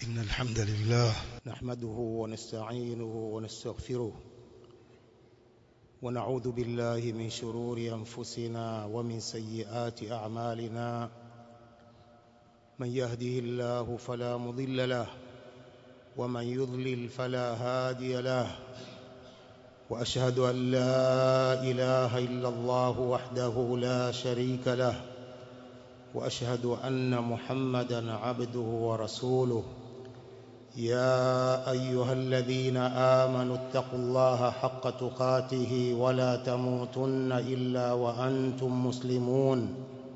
إن الحمد لله نحمده ونستعينه ونستغفره ونعوذ بالله من شرور أنفسنا ومن سيئات أعمالنا من يهده الله فلا مضل له ومن يضلل فلا هادي له وأشهد أن لا إله إلا الله وحده لا شريك له وأشهد أن محمدا عبده ورسوله يا أيها الذين آمنوا اتقوا الله حق تقاته ولا تموتن إلا وأنتم مسلمون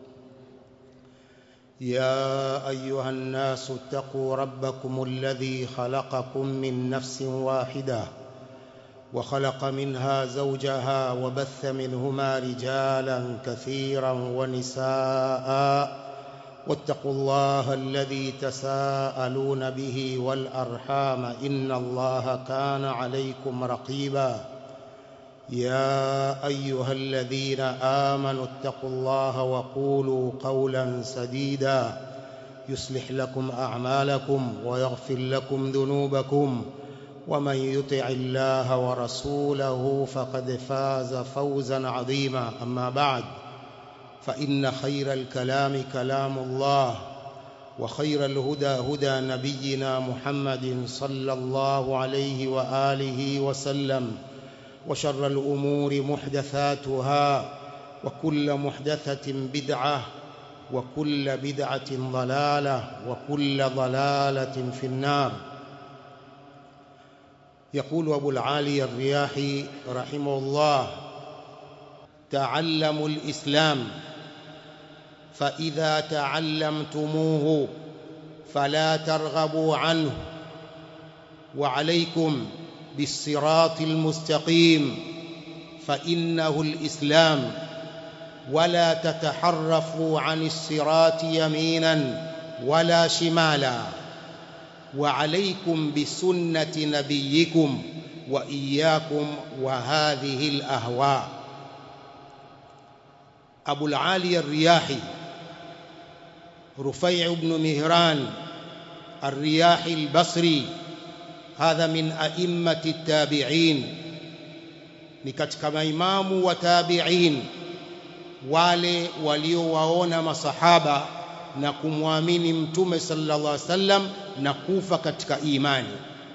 يا أيها الناس اتقوا ربكم الذي خلقكم من نفس واحدة وخلق منها زوجها وبث منهما رجالا كثيرا ونساء واتقوا الله الذي تساءلون به والأرحام إن الله كان عليكم رقيبا يا أيها الذين آمنوا اتقوا الله وقولوا قولا سديدا يصلح لكم أعمالكم ويغفر لكم ذنوبكم ومن يطع الله ورسوله فقد فاز فوزا عظيما أما بعد فإن خير الكلام كلام الله وخير الهدى هدى نبينا محمد صلى الله عليه وآله وسلم وشر الأمور محدثاتها وكل محدثة بدعة وكل بدعة ضلالة وكل ضلالة في النار يقول أبو العالي الرياحي رحمه الله تعلموا الإسلام فإذا تعلمتموه فلا ترغبوا عنه وعليكم بالصراط المستقيم فإنه الإسلام ولا تتحرفوا عن الصراط يمينا ولا شمالا وعليكم بسنة نبيكم وإياكم وهذه الأهواء أبو العالي الرياحي رفيع بن مهران الرياحي البصري هذا من أئمة التابعين ni katika maimamu wa tabi'in wale waliowaona masahaba na kumwamini mtume sallallahu alaihi wasallam na kufa katika imani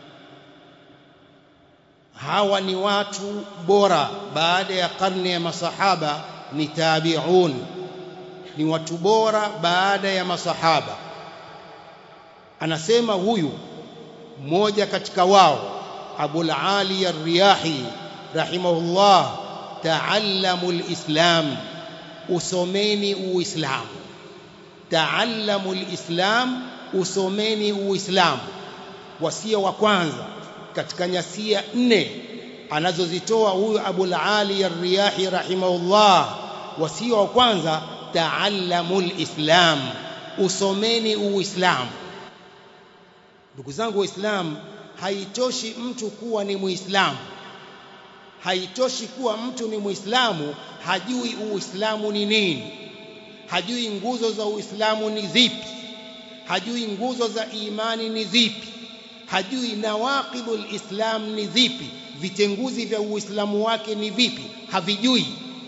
hawa ni watu bora baada ya karne ya masahaba ni tabi'un ni watu bora baada ya masahaba anasema huyu mmoja katika wao Abul Ali Ar-Riyahi rahimahullah ta'allamu al-islam usomeni uislamu ta'allamu al-islam usomeni uislamu wasia wa kwanza katika nyasia nne anazozitoa huyu Abul Ali Ar-Riyahi rahimahullah wasia wa kwanza ta'allamul islam usomeni uislamu ndugu zangu waislamu haitoshi mtu kuwa ni muislamu haitoshi kuwa mtu ni muislamu hajui uislamu ni nini hajui nguzo za uislamu ni zipi hajui nguzo za imani ni zipi hajui nawaqidul islam ni zipi vitenguzi vya uislamu wake ni vipi havijui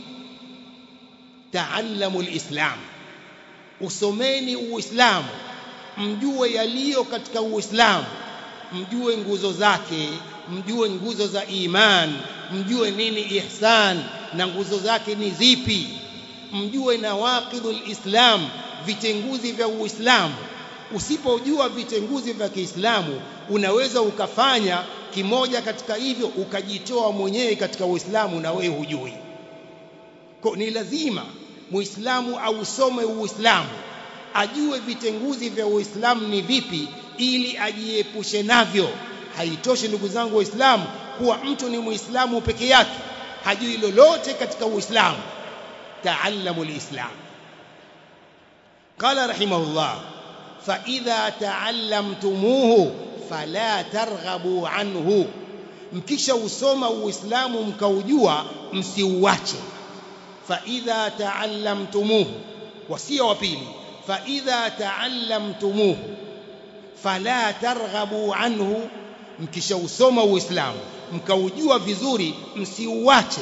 taallamu alislam usomeni uislamu mjue yaliyo katika uislamu mjue nguzo zake mjue nguzo za iman mjue nini ihsan na nguzo zake ni zipi mjue nawaqidul islam vitenguzi vya uislamu usipojua vitenguzi vya Kiislamu unaweza ukafanya kimoja katika hivyo ukajitoa mwenyewe katika Uislamu na wewe hujui. Kwa ni lazima Muislamu ausome Uislamu, ajue vitenguzi vya Uislamu ni vipi ili ajiepushe navyo. Haitoshi ndugu zangu Waislamu kuwa mtu ni Muislamu peke yake, hajui lolote katika Uislamu. Taallamu alislam. Qala rahimahullah فإذا تعلمتموه فلا ترغبوا عنه mkisha usoma uislamu mkaujua msiuache faidha taallamtumuhu wasia wa pili faidha taallamtumuhu fala targhabu anhu mkishausoma uislamu mkaujua vizuri msiuache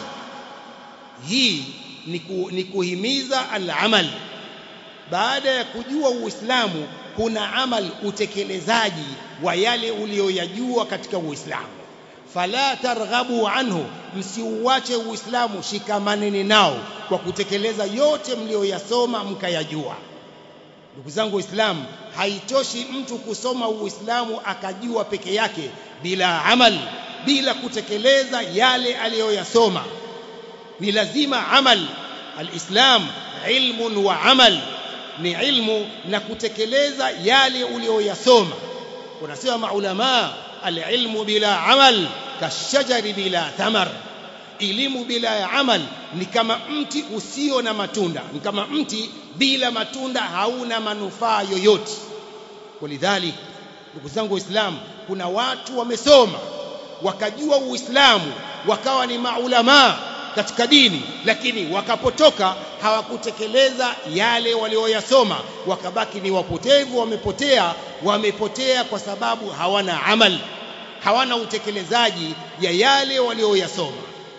hii ni, ku, ni kuhimiza al-amal baada ya kujua uislamu kuna amal utekelezaji wa yale uliyoyajua katika uislamu fala targhabu anhu msiuache uislamu shikamaneni nao kwa kutekeleza yote mliyoyasoma mkayajua ndugu zangu waislamu haitoshi mtu kusoma uislamu akajua peke yake bila amal bila kutekeleza yale aliyoyasoma ni lazima amal alislam ilmun wa amal ni ilmu na kutekeleza yale uliyoyasoma unasema maulama alilmu bila amal kashajari bila thamar elimu bila ya amal ni kama mti usio na matunda ni kama mti bila matunda hauna manufaa yoyote walidhalik ndugu zangu waislamu kuna watu wamesoma wakajua uislamu wakawa ni maulamaa katika dini lakini wakapotoka hawakutekeleza yale walioyasoma wakabaki ni wapotevu wamepotea wamepotea kwa sababu hawana amal hawana utekelezaji ya yale walioyasoma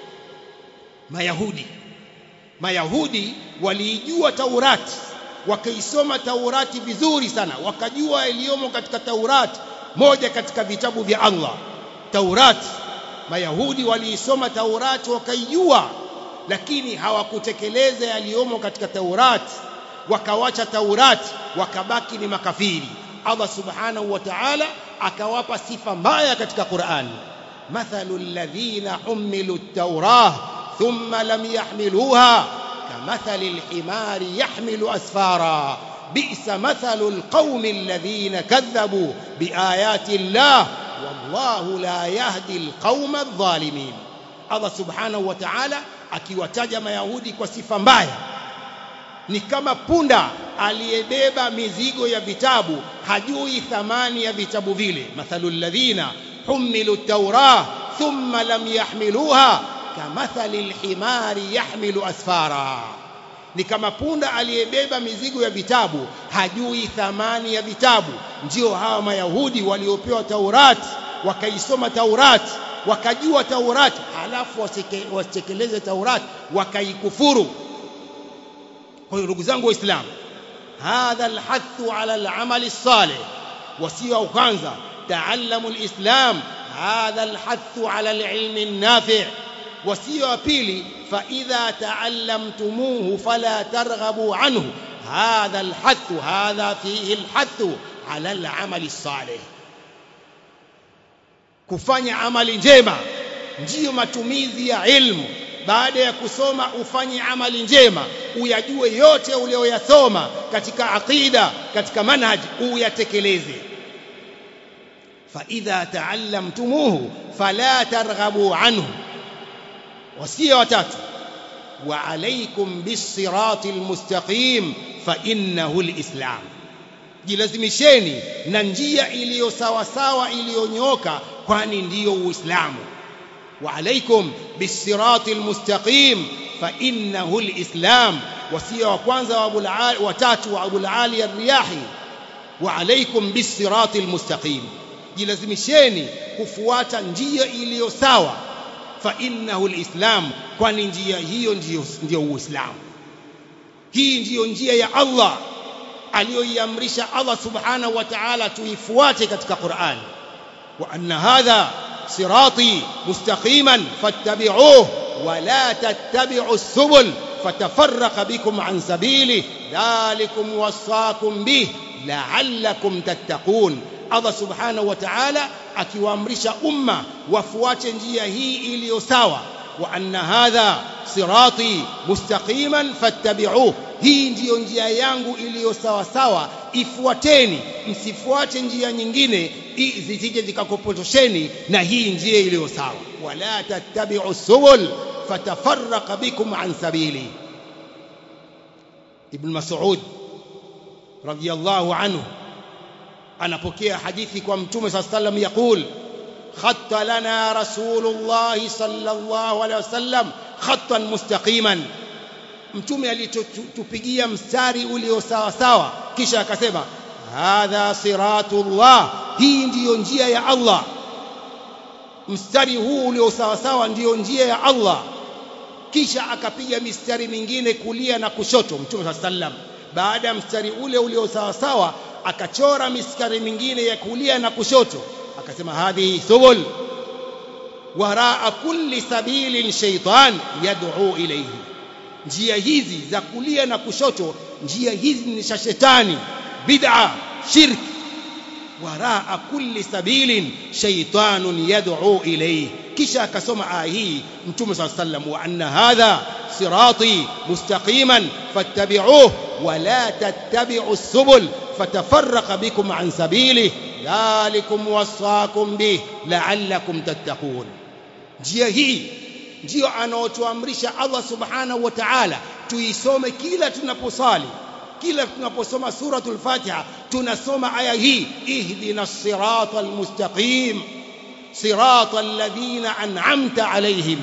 mayahudi mayahudi waliijua taurati wakaisoma taurati vizuri sana wakajua iliyomo katika taurati moja katika vitabu vya Allah taurati mayahudi waliisoma taurati wakaijua lakini hawakutekeleza yaliyomo katika taurati wakawacha taurati wakabaki ni makafiri Allah subhanahu wa ta'ala akawapa sifa mbaya katika Qur'an mathalu alladhina humilu at-taurah thumma lam yahmiluha kamathali al-himari yahmilu asfara bi'sa mathalu al-qaumi alladhina kadhabu biayati Allah wallahu la yahdi al-qauma adh-dhalimin Allah subhanahu wa ta'ala akiwataja mayahudi kwa sifa mbaya ni kama punda aliyebeba mizigo ya vitabu hajui thamani ya vitabu vile mathalul ladhina humilu at-taurah thumma lam yahmiluha kamathali al-himari yahmilu asfara ni kama punda aliyebeba mizigo ya vitabu hajui thamani ya vitabu ndio hawa mayahudi waliopewa taurati wakaisoma taurati wakajua taurati halafu wasitekeleze taurati wakaikufuru kwa hiyo ndugu zangu waislamu hadha alhathu ala alamali salih wasia wa kwanza taallamu alislam hadha alhathu ala alilmi النافع wasia wa pili fa idha taallamtumuhu fala targhabu anhu hadha alhathu hadha fihi alhathu ala alamali salih kufanya amali njema ndiyo matumizi ya ilmu baada ya kusoma ufanye amali njema uyajue yote uliyoyasoma katika aqida katika manhaj uyatekeleze fa idha taallamtumuhu fala targhabu anhu wasia watatu wa alaykum bis-sirati al-mustaqim fa innahu al-islam jilazimisheni na njia iliyo sawa sawa iliyonyooka kwani ndiyo uislamu وعليكم بالصراط المستقيم فإنه الإسلام وسيا وكwanza وابو العالي وتاتو وابو العالي الرياحي وعليكم بالصراط المستقيم jilazimisheni kufuata njia iliyo sawa fa innahu alislam kwani njia hiyo ndiyo ndio uislamu hii ndiyo njia ya Allah aliyoiamrisha Allah subhanahu wa ta'ala tuifuate katika Qur'an wa anna hadha صراطي مستقيما فاتبعوه ولا تتبعوا السبل فتفرق بكم عن سبيله ذلكم وصاكم به لعلكم تتقون Allah subhanahu wa ta'ala akiwaamrisha umma wafuate njia hii iliyo sawa wa anna hadha sirati mustaqiman fattabi'uhu hii ndiyo njia yangu iliyo sawa sawa ifuateni msifuate njia nyingine zisije zikakupotosheni na hii njia iliyo sawa wala tattabi'u subul fatafarraqa bikum an sabili ibn mas'ud radiyallahu anhu anapokea hadithi kwa mtume sallallahu alayhi wasallam yakul khatta lana rasulullah sallallahu alayhi wasallam khattan mustaqiman mtume alitupigia mstari ulio sawa sawa kisha akasema hadha siratullah hii ndiyo njia ya Allah mstari huu ulio sawa sawa ndiyo njia ya Allah kisha akapiga mistari mingine kulia na kushoto mtume sallam baada ya mstari ule ulio sawa sawa akachora mistari mingine ya kulia na kushoto akasema hadhihi subul waraa kulli sabilin shaytan yad'u ilayhi njia hizi za kulia na kushoto njia hizi ni za shetani bid'a shirk waraa kulli sabilin shaytanun yad'u ilayhi kisha akasoma aya hii mtume صلى الله عليه وسلم وان هذا صراطي مستقيما فاتبعوه ولا تتبعوا السبل فتفرق بكم عن سبيله ذلكم وصاكم به لعلكم تتقون njia hii ndio anaotuamrisha Allah subhanahu wa ta'ala tuisome kila tunaposali kila tunaposoma suratul Fatiha tunasoma aya hii ihdinas siratal mustaqim siratal ladhina an'amta alaihim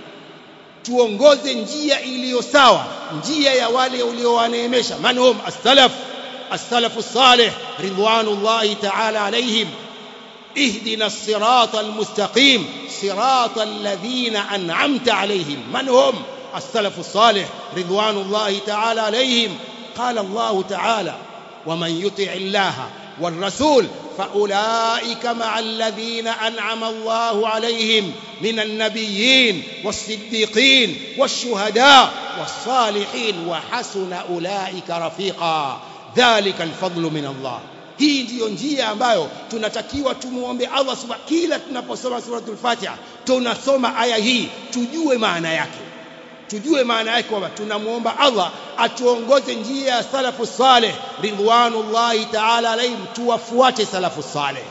tuongoze njia iliyo sawa njia ya wale uliowaneemesha manhum as-salaf as-salaf as-salih ridwanullahi ta'ala alaihim اهدنا الصراط المستقيم صراط الذين أنعمت عليهم من هم السلف الصالح رضوان الله تعالى عليهم قال الله تعالى ومن يطع الله والرسول فأولئك مع الذين أنعم الله عليهم من النبيين والصديقين والشهداء والصالحين وحسن أولئك رفيقا ذلك الفضل من الله hii ndiyo njia ambayo tunatakiwa tumuombe Allah subhanahu kila tunaposoma suratul Fatiha tunasoma aya hii tujue maana yake tujue maana yake kwamba tunamuomba Allah atuongoze njia ya salafu saleh ridwanullahi ta'ala alayhim tuwafuate salafu saleh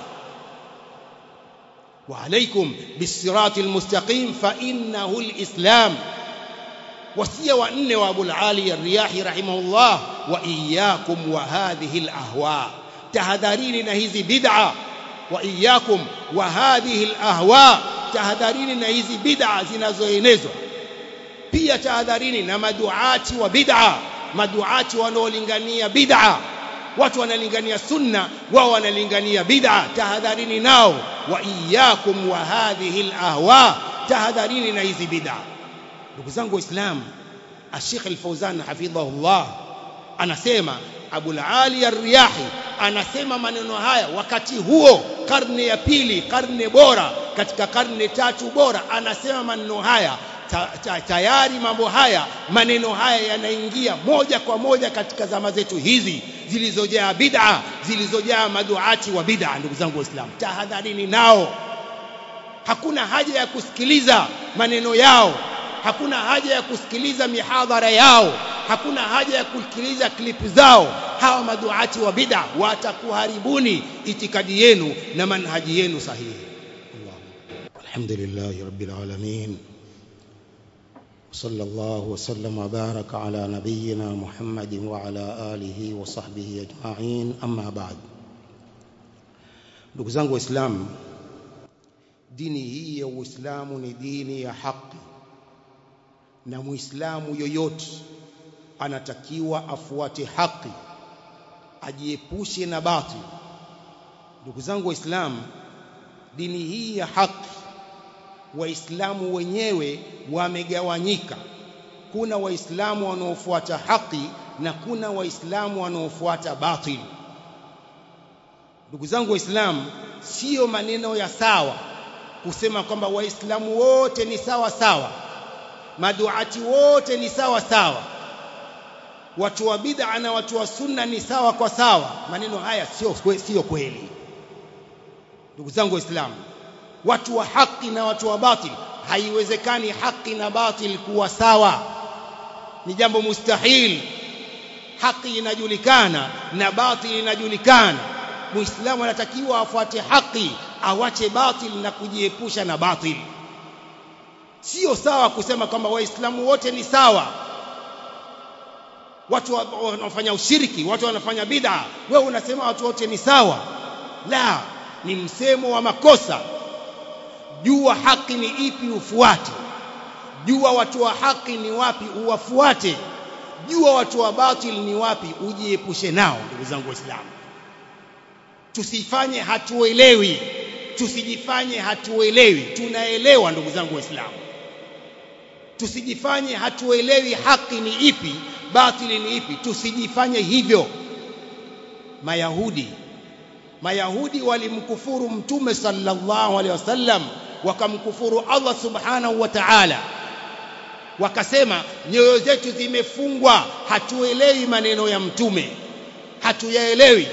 وعليكم بالصراط المستقيم فإنه الإسلام وصية وأن وأبو العالي الرياحي رحمه الله وإياكم وهذه الأهواء tahadharini na hizi bid'a wa iyyakum wa hadhihi alahwa tahadharini na hizi bid'a zinazoenezwa pia tahadharini na maduati wa bid'a maduati wanaolingania bid'a watu wanalingania sunna wao wanalingania bid'a tahadharini nao wa iyyakum wa hadhihi alahwa tahadharini na hizi bid'a ndugu zangu waislamu Sheikh Al-Fauzan hafidhahullah anasema Abul Ali Ar-Riyahi anasema maneno haya wakati huo karne ya pili karne bora katika karne tatu bora anasema maneno haya ta, ta, tayari mambo haya maneno haya yanaingia moja kwa moja katika zama zetu hizi zilizojaa bid'a zilizojaa maduati wa bid'a ndugu zangu waislamu tahadharini nao hakuna haja ya kusikiliza maneno yao hakuna haja ya kusikiliza mihadhara yao hakuna haja ya kusikiliza klipu zao hawa maduati wa bid'a watakuharibuni itikadi yenu na manhaji yenu sahihi alhamdulillah rabbil alamin صلى الله وسلم وبارك على نبينا محمد وعلى آله وصحبه أجمعين أما بعد ndugu zangu waislamu dini hii ya uislamu ni dini ya haki na muislamu yoyote anatakiwa afuate haki ajiepushe na batil ndugu zangu waislamu dini hii ya haki waislamu wenyewe wamegawanyika kuna waislamu wanaofuata haki na kuna waislamu wanaofuata batil ndugu zangu waislamu sio maneno ya sawa kusema kwamba waislamu wote ni sawa sawa maduati wote ni sawa sawa watu wa bid'a na watu wa sunna ni sawa kwa sawa maneno haya sio sio kweli ndugu zangu waislamu watu wa haki na watu wa batil haiwezekani haki na batil kuwa sawa ni jambo mustahil haki inajulikana na batil inajulikana muislamu anatakiwa afuate haki awache batil na kujiepusha na batil sio sawa kusema kwamba waislamu wote ni sawa watu wanafanya ushiriki watu wanafanya bid'a wewe unasema watu wote ni sawa la ni msemo wa makosa jua haki ni ipi ufuate jua watu wa haki ni wapi uwafuate jua watu wa batil ni wapi ujiepushe nao ndugu zangu waislamu tusifanye hatuelewi tusijifanye hatuelewi tunaelewa ndugu zangu waislamu tusijifanye hatuelewi haki ni ipi batili ni ipi tusijifanye hivyo mayahudi mayahudi walimkufuru mtume sallallahu alaihi wasallam wakamkufuru Allah subhanahu wa ta'ala wakasema nyoyo zetu zimefungwa hatuelewi maneno ya mtume hatuyaelewi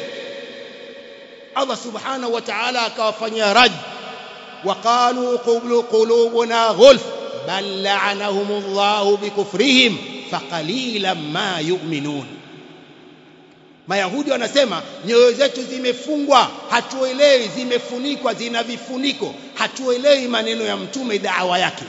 Allah subhanahu wa ta'ala akawafanyia rad waqalu qulubuna ghulf bal la'anahumullahu bikufrihim faqalilan ma yu'minun Mayahudi wanasema nyoyo zetu zimefungwa, hatuelewi, zimefunikwa, zina vifuniko, hatuelewi maneno ya mtume, daawa yake.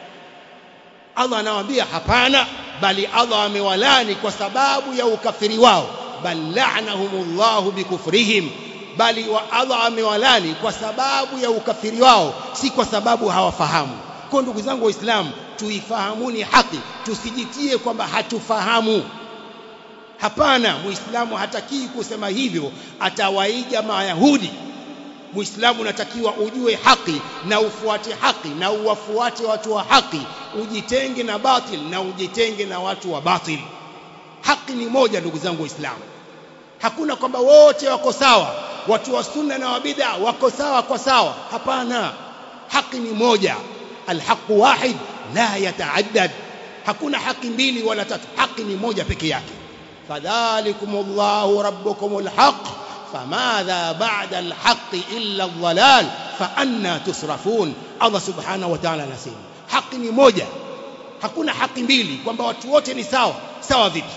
Allah anawaambia hapana, bali Allah amewalani kwa sababu ya ukafiri wao, bal la'anahumullahu bikufrihim, bali wa Allah amewalani kwa sababu ya ukafiri wao, si kwa sababu hawafahamu. Kwa ndugu zangu Waislamu, tuifahamuni haki, tusijitie kwamba hatufahamu. Hapana, Muislamu hatakii kusema hivyo, atawaiga Mayahudi. Muislamu unatakiwa ujue haki na ufuate haki na uwafuate watu wa haki, ujitenge na batil na ujitenge na watu wa batil. Haki ni moja, ndugu zangu Waislamu. Hakuna kwamba wote wako sawa, watu wa sunna na wa bid'a wako sawa kwa sawa. Hapana, haki ni moja, alhaqu wahid la yataaddad. Hakuna haki mbili wala tatu, haki ni moja peke yake. فذلكم الله ربكم الحق فماذا بعد الحق إلا الضلال فأنا تصرفون الله سبحانه وتعالى anasema haki ni moja hakuna haki mbili kwamba watu wote ni sawa sawa vipi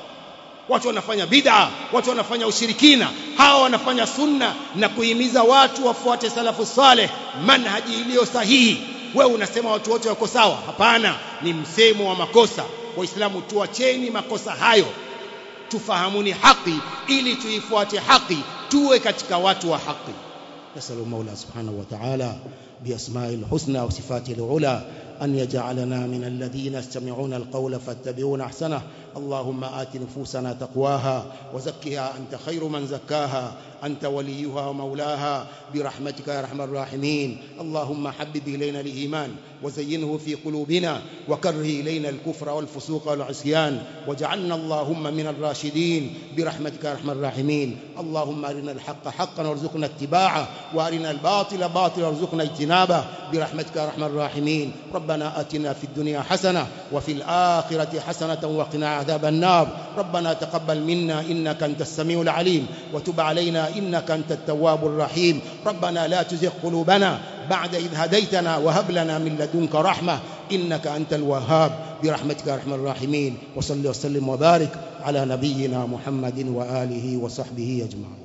watu wanafanya bid'a watu wanafanya ushirikina hawa wanafanya sunna na kuhimiza watu wafuate salafu saleh manhaji iliyo sahihi wewe unasema watu wote wako sawa hapana ni msemo wa makosa waislamu tuacheni makosa hayo tufahamuni haki ili tuifuate haki tuwe katika watu wa haki نسأل المولى سبحانه وتعالى بأسمائه الحسنى وصفاته العلى أن يجعلنا من الذين يستمعون القول فاتبعون أحسنه اللهم آت نفوسنا تقواها وزكها أنت خير من زكاها أنت وليها ومولاها برحمتك يا أرحم الراحمين اللهم حبب إلينا الإيمان وزينه في قلوبنا وكره إلينا الكفر والفسوق والعصيان واجعلنا اللهم من الراشدين برحمتك يا أرحم الراحمين اللهم أرنا الحق حقا وارزقنا اتباعه وأرنا الباطل باطلا وارزقنا اجتنابه برحمتك يا أرحم الراحمين ربنا آتنا في الدنيا حسنة وفي الآخرة حسنة وقنا عذاب النار ربنا تقبل منا إنك أنت السميع العليم وتب علينا إنك أنت التواب الرحيم ربنا لا تزغ قلوبنا بعد إذ هديتنا وهب لنا من لدنك رحمة إنك أنت الوهاب برحمتك يا أرحم الراحمين وصل وسلم وبارك على نبينا محمد وآله وصحبه أجمعين